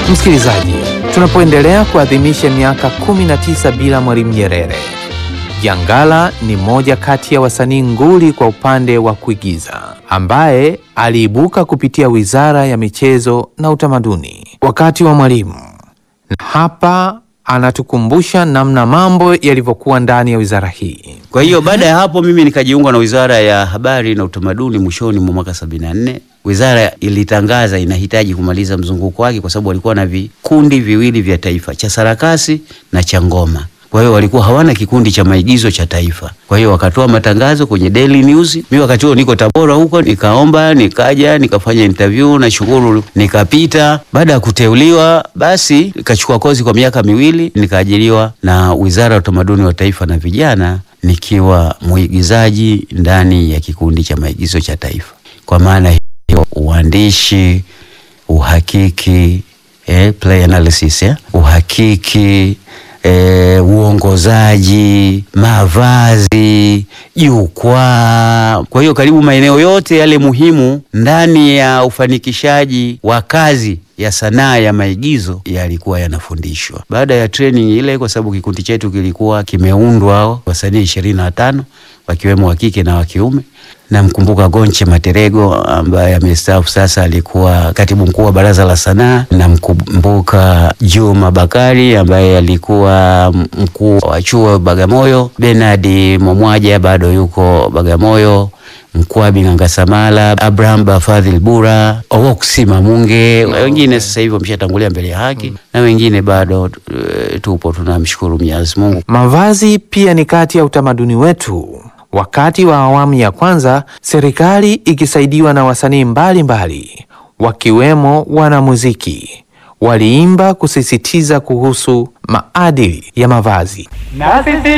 Msikilizaji, tunapoendelea kuadhimisha miaka 19 bila Mwalimu Nyerere, Jangala ni moja kati ya wasanii nguli kwa upande wa kuigiza ambaye aliibuka kupitia Wizara ya Michezo na Utamaduni wakati wa Mwalimu. Na hapa anatukumbusha namna mambo yalivyokuwa ndani ya wizara hii. Kwa hiyo baada ya hapo mimi nikajiunga na Wizara ya Habari na Utamaduni mwishoni mwa mwaka 74. Wizara ilitangaza inahitaji kumaliza mzunguko wake kwa sababu walikuwa na vikundi viwili vya taifa, cha sarakasi na cha ngoma. Kwa hiyo walikuwa hawana kikundi cha maigizo cha taifa. Kwa hiyo wakatoa matangazo kwenye Daily News. Mimi wakati huo niko Tabora huko, nikaomba, nikaja, nikafanya interview na shukuru, nikapita. Baada ya kuteuliwa, basi nikachukua kozi kwa miaka miwili, nikaajiriwa na Wizara ya Utamaduni wa Taifa na Vijana, nikiwa mwigizaji ndani ya kikundi cha maigizo cha taifa. Kwa maana hiyo uandishi, uhakiki, eh, play analysis, eh, uhakiki E, uongozaji, mavazi, jukwaa. Kwa hiyo karibu maeneo yote yale muhimu ndani ya ufanikishaji wa kazi ya sanaa ya maigizo yalikuwa yanafundishwa. Baada ya training ile, kwa sababu kikundi chetu kilikuwa kimeundwa wasanii ishirini na tano wakiwemo wa kike na wa kiume. Namkumbuka Gonche Materego ambaye amestaafu sasa, alikuwa katibu mkuu wa Baraza la Sanaa. Namkumbuka Juma Bakari ambaye alikuwa mkuu wa chuo Bagamoyo. Bernard Momwaja bado yuko Bagamoyo. Mkwabi Ngangasamala, Abraham Bafadhil Bura, Owoksi Mamunge, wengine sasa hivi wameshatangulia mbele ya haki na wengine bado e, tupo tunamshukuru Mwenyezi Mungu. Mavazi pia ni kati ya utamaduni wetu. Wakati wa awamu ya kwanza, serikali ikisaidiwa na wasanii mbalimbali wakiwemo wanamuziki waliimba kusisitiza kuhusu maadili ya mavazi. Na sisi